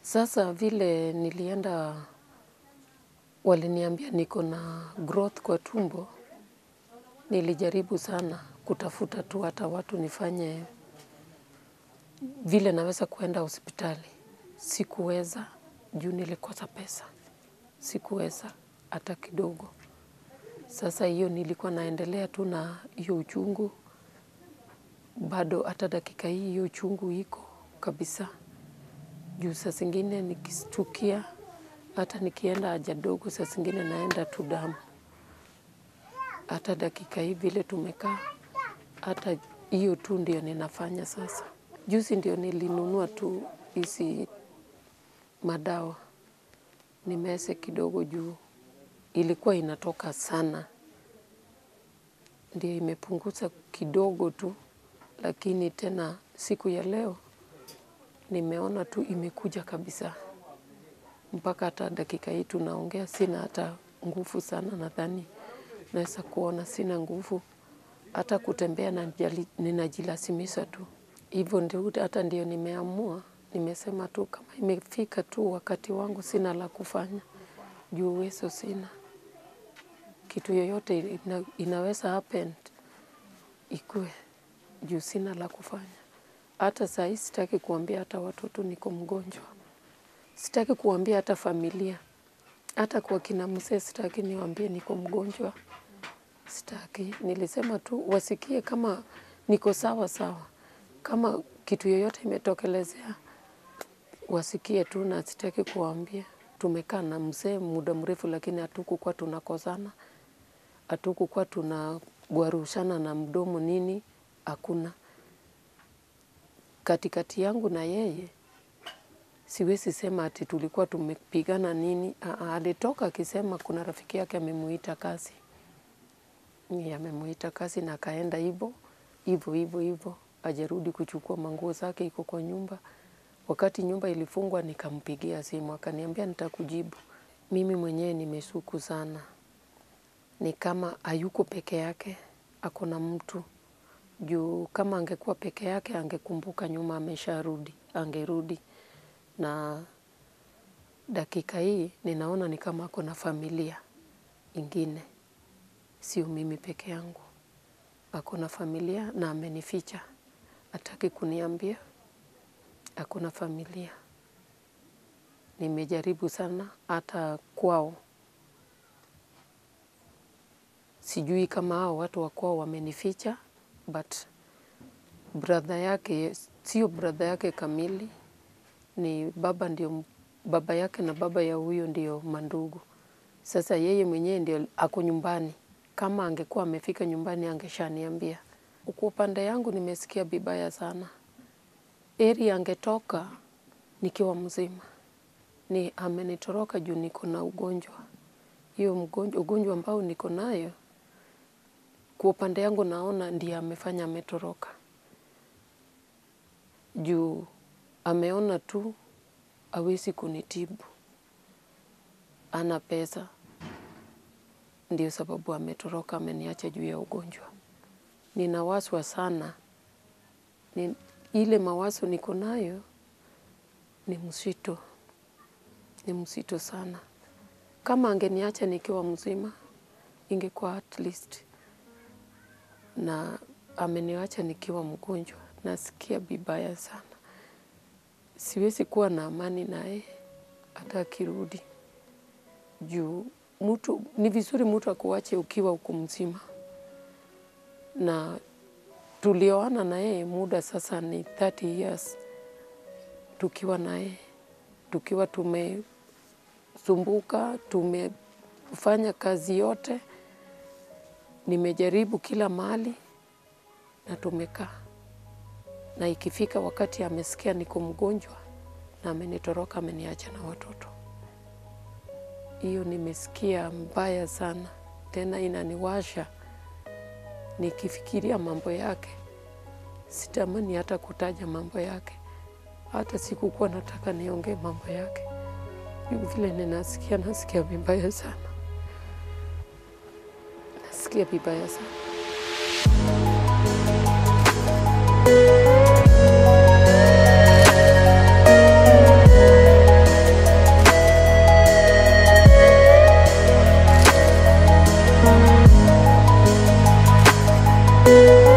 Sasa vile nilienda, waliniambia niko na growth kwa tumbo, nilijaribu sana kutafuta tu hata watu nifanye vile naweza kuenda hospitali. Sikuweza juu nilikosa pesa, sikuweza hata kidogo. Sasa hiyo nilikuwa naendelea tu na hiyo uchungu, bado hata dakika hii hiyo uchungu iko kabisa. Juu saa zingine nikistukia, hata nikienda haja ndogo, saa zingine naenda tu damu. Hata dakika hii vile tumekaa, hata hiyo tu ndio ninafanya sasa. Juzi ndio nilinunua tu hizi madawa, nimeze kidogo juu, ilikuwa inatoka sana. Ndio imepunguza kidogo tu, lakini tena siku ya leo, nimeona tu imekuja kabisa. Mpaka hata dakika hii tunaongea, sina hata nguvu sana nadhani. Naweza kuona sina nguvu, hata kutembea ninajilazimisha tu. Hivyo ndio hata ndio nimeamua, nimesema tu kama imefika tu wakati wangu sina la kufanya. Juu uwezo sina. Kitu yoyote inaweza happen, ikuwe. Juu sina la kufanya. Hata saa hii sitaki kuambia hata watoto niko mgonjwa. Sitaki kuambia hata familia. Hata kwa kina mzee sitaki niwaambie niko mgonjwa. Sitaki. Nilisema tu wasikie kama niko sawa sawa. Kama kitu yoyote imetokelezea, wasikie tu na sitaki kuwaambia. Tumekaa na mzee muda mrefu lakini hatukukuwa tunakosana. Hatukukuwa tunagwarushana na mdomo nini, hakuna. Katikati yangu na yeye, siwezi sema ati tulikuwa tumepigana nini. Alitoka akisema kuna rafiki yake amemuita kazi. Amemuita kazi na akaenda hivo, hivo, hivo, hivo. Hajarudi kuchukua manguo zake iko kwa nyumba. Wakati nyumba ilifungwa nikampigia simu. Akaniambia nitakujibu. Mimi mwenyewe nimeshuku sana. Ni kama hayuko peke yake, ako na mtu. Juu kama angekuwa peke yake, angekumbuka nyuma amesharudi, angerudi. Na dakika hii, ninaona ni kama ako na familia ingine. Sio mimi peke yangu. Ako na familia na amenificha. Hataki kuniambia, ako na familia. Nimejaribu sana hata kwao. Sijui kama hao watu wa kwao wamenificha, but brother yake, sio brother yake kamili, ni baba ndio, baba yake na baba ya huyo ndio mandugu. Sasa yeye mwenyewe ndio ako nyumbani. Kama angekuwa amefika nyumbani angeshaniambia. Kwa upande yangu nimesikia vibaya sana. Heri angetoka nikiwa mzima. Ni amenitoroka juu niko na ugonjwa. Hiyo ugonjwa ambao niko nayo, kwa upande yangu naona ndiye amefanya ametoroka. Juu ameona tu hawezi kunitibu. Hana pesa. Ndio sababu ametoroka ameniacha juu ya ugonjwa. Ninawazwa sana. Ile mawazo niko nayo ni mzito. Ni mzito sana. Kama angeniacha nikiwa mzima, ingekuwa at least. Na ameniacha nikiwa mgonjwa. Nasikia vibaya sana. Siwezi kuwa na amani naye hata akirudi. Juu mtu, ni vizuri mtu akuache ukiwa uko mzima. Na tulioana na yeye muda sasa ni 30 years. Tukiwa na yeye. Tukiwa tumesumbuka, tumefanya kazi yote. Nimejaribu kila mahali na tumekaa. Na ikifika wakati amesikia niko mgonjwa na amenitoroka ameniacha na watoto. Hiyo nimesikia mbaya sana. Tena inaniwasha. Nikifikiria mambo yake. Sitamani hata kutaja mambo yake. Hata sikukuwa nataka niongee mambo yake. Juu vile ninasikia nasikia vibaya sana. Nasikia vibaya sana. Thank